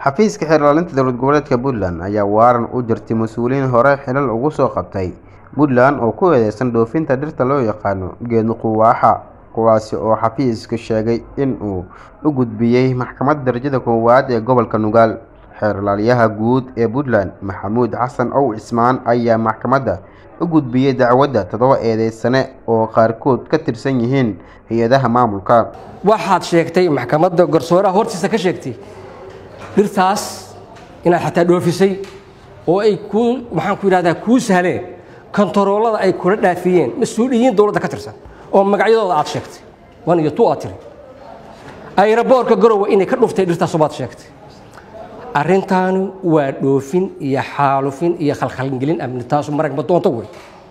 xafiiska xeerlaalinta dowlad goboleedka puntland ayaa waaran u jirtay mas-uuliyiin hore xilal ugu soo qabtay puntland oo ku eedeysan dhoofinta dhirta loo yaqaano geedo quwaaxa kuwaasi oo xafiisku sheegay in uu u gudbiyey maxkamadda darajada koowaad ee gobolka nugaal xeerlaaliyaha guud ee puntland maxamuud xasan ow cismaan ayaa maxkamadda u gudbiyey dacwadda toddoba eedeysane oo qaarkood ka tirsan yihiin hay-adaha maamulka waxaad sheegtay maxkamadda garsooraha hortiisa ka sheegtay dhirtaas inaad xataa dhoofisay oo ay kuu maxaan ku yidhahdaa kuu sahleen kontaroolada ay kula dhaafiyeen mas-uuliyiin dowladda ka tirsan oo magacyadooda aad sheegtay wan iyo tu aad tiri ayraboorka garowe inay ka dhuftay dhirtaasu baad sheegtay arrintaanu waa dhoofin iyo xaalufin iyo khalkhalgelin amni taasu maragma doonto wey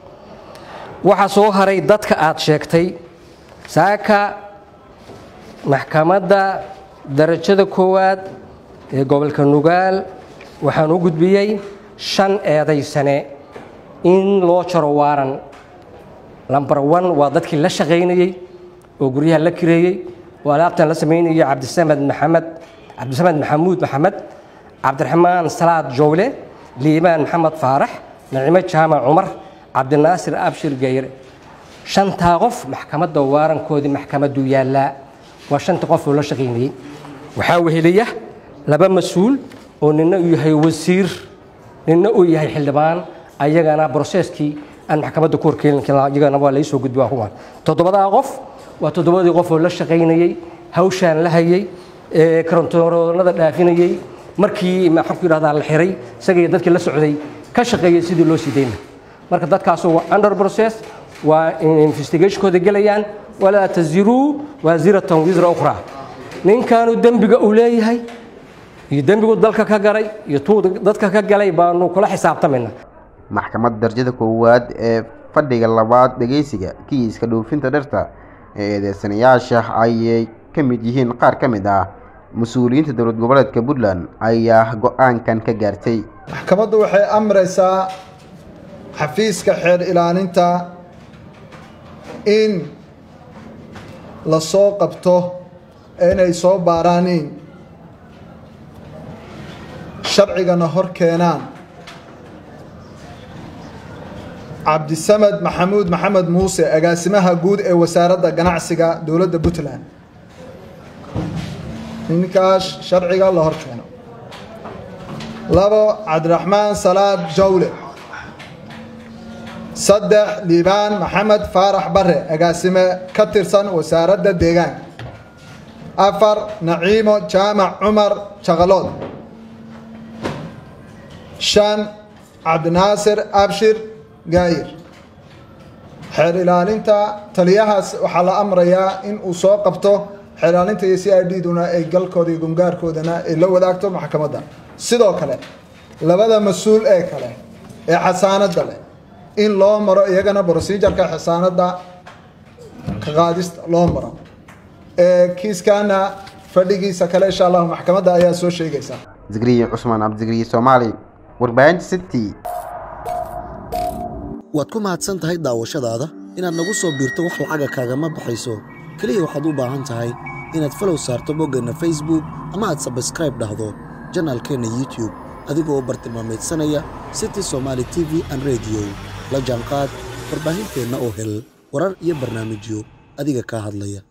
waxaa soo haray dadka aad sheegtay saaka maxkamadda darajada koowaad ee gobolka nugaal waxaan u gudbiyey shan eedaysane in loo jaro waaran lambar one waa dadkii la shaqaynayey oo guryaha la kireeyey oo alaabtan la samaynayay cabdisamed maxamed cabdisamed maxamuud maxamed cabdiraxmaan salaad jowle liibaan maxamed faarax nacimo jaamac cumar cabdinaasir abshir gayre shantaa qof maxkamadda waarankoodii maxkamaddu yaallaa waa shanta qof oo la shaqaynayey waxaa weheliya laba mas-uul oo nina uu yahay wasiir nina uu yahay xildhibaan ayagana broseskii aan maxkamadda ku horkeelin iyagana waa laysoo gudbi kuwan toddobadaa qof waa toddobadii qof oo la shaqaynayey hawshaan la hayey karantoonada dhaafinayey markii maxaan ku yidhahdaa la xiray isagaiyo dadkii la socday ka shaqeeyey sidii loo sii dayna marka dadkaasu waa under process waa investigationkooda gelayaan walaa taziruu waasiratan wisra ukhraa ninkaanu dembiga uu leeyahay iyo dembigu dalka ka galay iyo tuu dadka ka galay baanu kula xisaabtamayna maxkamadda darajada koowaad ee fadhiga labaad dhegeysiga kiiska dhoofinta dhirta ee eedeysanayaasha ayay ka mid yihiin qaar ka mid ah mas-uuliyiinta dowlad goboleedka puntland ayaa go-aankan ka gaartay maxkamaddu waxay amraysaa xafiiska xeer ilaalinta in la soo qabto inay soo baaraaniin sharcigana hor keenaan cabdisamed maxamuud maxamed muuse agaasimaha guud ee wasaaradda ganacsiga dowladda puntland ninkaas sharciga la hor keeno labo cabdiraxmaan salaad jawle saddex liibaan maxamed faarax bare agaasime ka tirsan wasaaradda deegaanka afar naciimo jaamac cumar jaqalood shan cabdinaasir abshir gaayir xeer ilaalinta taliyahaas waxaa la amrayaa in uu soo qabto xeer ilaalinta iyo c i d duna ay galkooda iyo gungaarkoodana ay la wadaagto maxkamadda sidoo kale labada mas-uul ee kale ee xasaanadda leh in loo maro iyagana brosejarka xasaanadda ka qaadista loo maro kiiskana fadhigiisa kale insha allahu maxkamadda ayaa soo sheegaysa zikriye cusmaan cabdisikriye soomaali warbaahinta city waad ku mahadsan tahay daawashadaada inaad nagu soo biirto wax lacaga kaagama baxayso keliya waxaad u baahan tahay inaad falow saarto boggeenna facebook ama aad sabskraib dhahdo janaalkeenna youtube adigoo u bartilmaamaydsanaya city somaali t v an rediyo la jaanqaad warbaahinteenna oo hel warar iyo barnaamijyo adiga kaa hadlaya